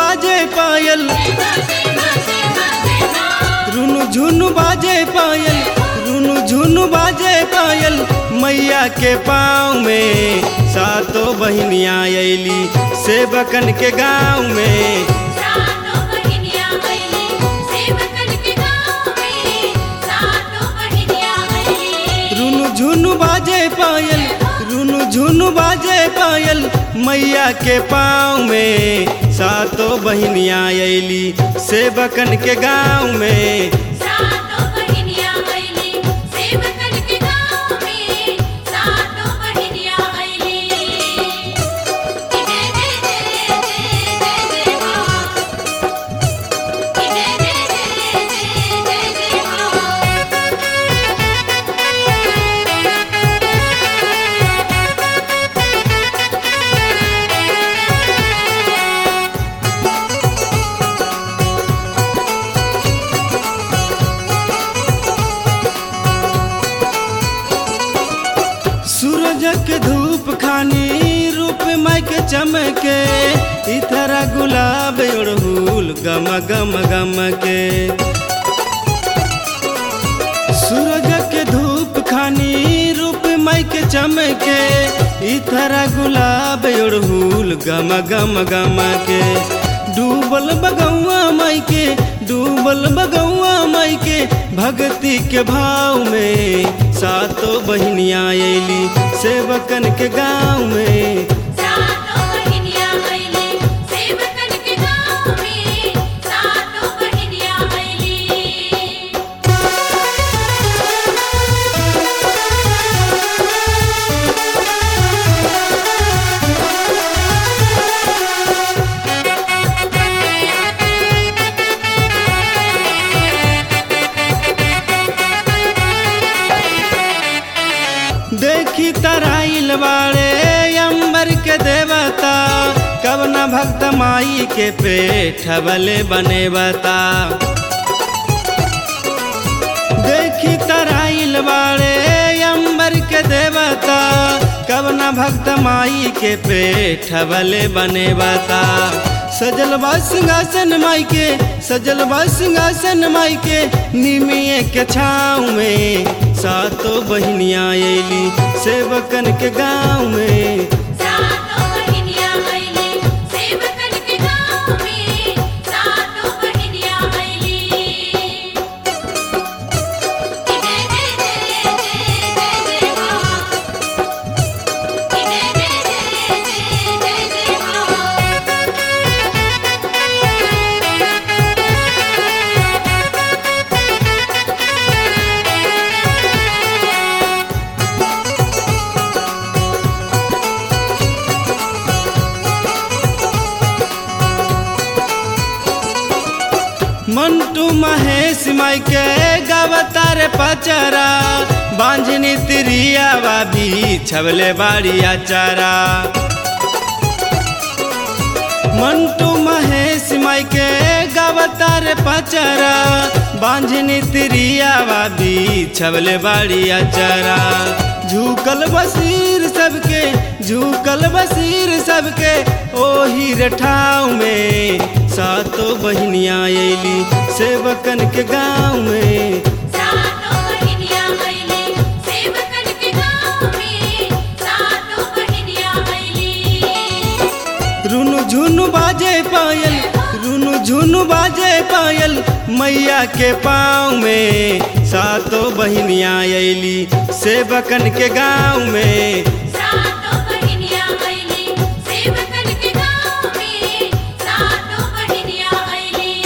बाजे पायल रुनु झुनु बाजे पायल रुनु झुनु बाजे पायल मैया के पाँव में सातों बहिनियाँ अली सेवकन के गाँव में सातों बहिनियाँ अइली सेवकन के गाँव में सातों बहिनियाँ अइली रुनु झुनु बाजे पायल रुनु झुनु बाजे पायल मैया के पाँव में सातों बहिनियाँ अली सेवकन के गाँव में सातों बहिनियाँ अइली सेवकन के गाँव में सातों बहिनियाँ अइली जय जय जय जय जय जय माँ जय जय जय जय जय जय माँ सूरज के धूप खानी रूप माई के चमके इथरा गुलाब उड़हुल गम गम गम के सूरज के धूप खानी रूप माई के चमके इथरा गुलाब उड़हुल गम गम गम के डूबल बगौआ माई के डूबल बगौआ माई के भक्ति के भाव में सातों बहिनियाँ अली सेवकन के गाँव में सातों बहिनियाँ अइली सेवकन के गाँव में सातों बहिनियाँ अइली देखी तराइल बाड़े अंबर के देवता कब न भक्त माई के पेट बले बने बता देखी तराइल बाड़े अंबर के देवता कब न भक्त माई के पेट बले बने बता सजल बा सिंहासन माई के सजल बा सिंहासन माई के निमिये के छाँव में सातों बहिनियाँ अली सेवकन के गाँव में सातों बहिनियाँ अइली सेवकन के गाँव में सातों बहिनियाँ अइली जय जय जय जय जय जय माँ जय जय जय जय जय जय माँ मंटू महेश माई के गवतार पचरा बांझनी तिरियावा भी छबले बाड़ी अचारा मंटू महेश माई के गवतार पचरा बांझनी तिरियावा भी छबले बाड़ी अचारा झुकल बसीर सबके झुकल बसीर सबके ओही रठाव में सातों बहिनियाँ अली सेवकन के गाँव में सातों बहिनियाँ अइली सेवकन के गाँव में सातों बहिनियाँ अइली रुनु झुनु बाजे पायल रुनु झुनु बाजे पायल मैया के पाँव में सातों बहिनियाँ अली सेवकन के गाँव में